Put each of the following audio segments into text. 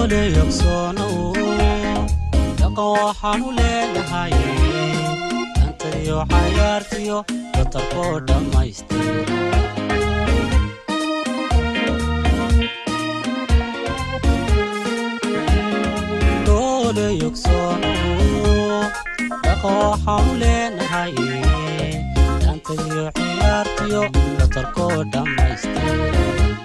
doole yogsoonow dhaqan waxaanu leenahay antadiyo xayaartiyo datarkoo dhammaystira doole yogsoonow dhaqan waxaanu leenahay antadiyo xayaartiyo datarkoo dhammaystira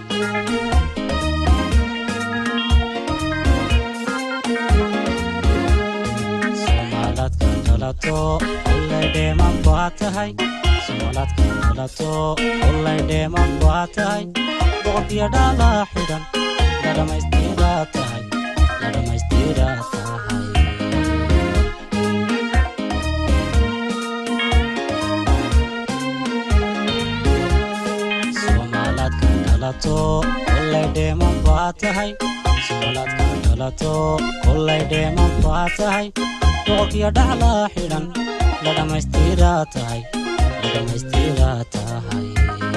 soomaaladka dhalato ullay dheeman baa tahay soomaaladka dhalato ullay dheeman baa tahay boqorkiyo dhalaa xidhan la dhammaystiraa tahay la dhammaystiraa tahay soomaaladka dhalato ullay dheeman baa tahay soomaaladka dhalato ullay dheeman baa tahay boqorkiyo dhaclaa xidhan la dhammaystiraa tahay la dhammaystiraa tahay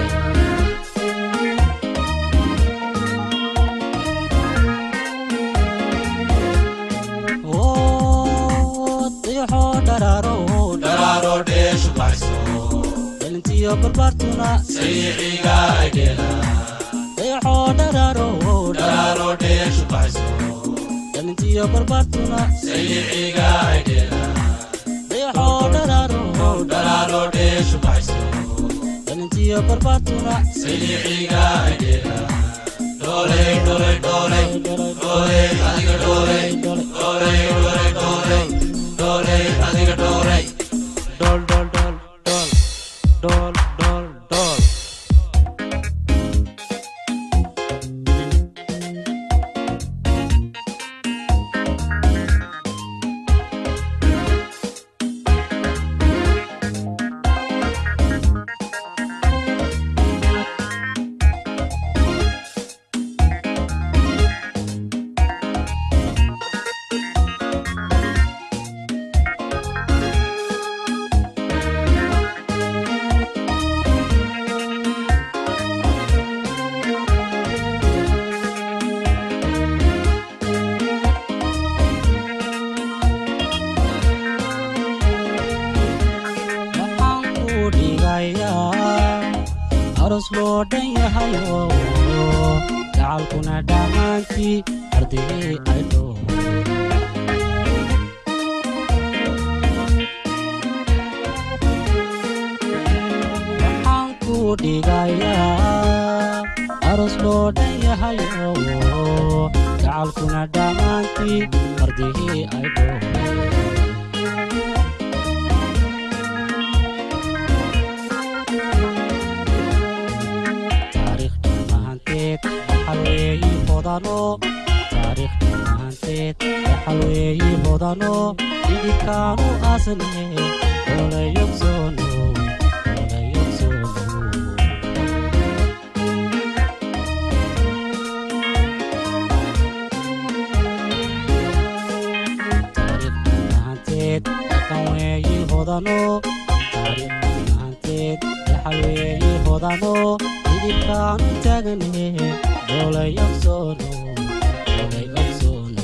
dayxoo dharaaro dharaaro dheeshu baxso dhalintiyo barbaartuna sayiiciga aydheela dayxoo dharaaro dharaaro dheeshu baxso dhalintiyo barbaartuna sayiiciga aydheela dayxoo dharaaro dharaaro dheeshu baxso dhalintiyo barbaartuna sayiiciga aydheela dhooley dhooley dhooley dhooley adiga dhooley dhooley dhooley dhooley dhooley adiga dhooley Dol, dol, dol, dol, dol, dol, dol. waxaan ku dhigayaa aros loo dhan yahayo gacalkuna dhammaantii ardigii ay dhow waxaan ku dhigayaa aros loo dhan yahayo gacalkuna dhammaantii ardigii ay dhow taariikhda mahanteed xalweeyi hodano taariikhda mahanteed xalweeyi hodano idinkaanu asne olayogsono olayogsono taariikhda mahanteed dhaqan weeyi hodano taariikhda mahanteed xalweeyi hodano idinkaanu taagane olayogsono olayogsono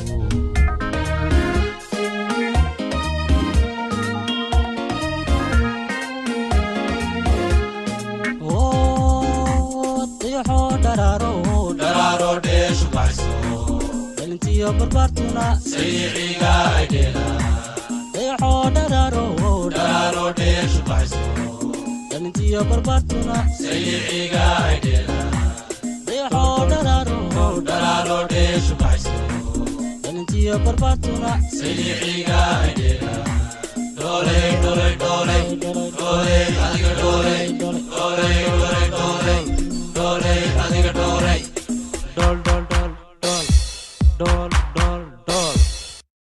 dayxoo dharaaro dharaaro dheeshu baxso dhalintiyo barbaartuna sayiiciga aydheela dayxoo dharaaro dharaaro dheeshu baxso dhalintiyo barbaartuna sayiiciga aydheela dayxoo dharaaro dharaaro dheeshu baxso dhalintiyo barbaartuna sayiiciga aydheela dhooley dhooley dhooley dhooley adiga dhooley dhooley dhooley dhooley dhooley adiga dhooley dol dol dol dol dol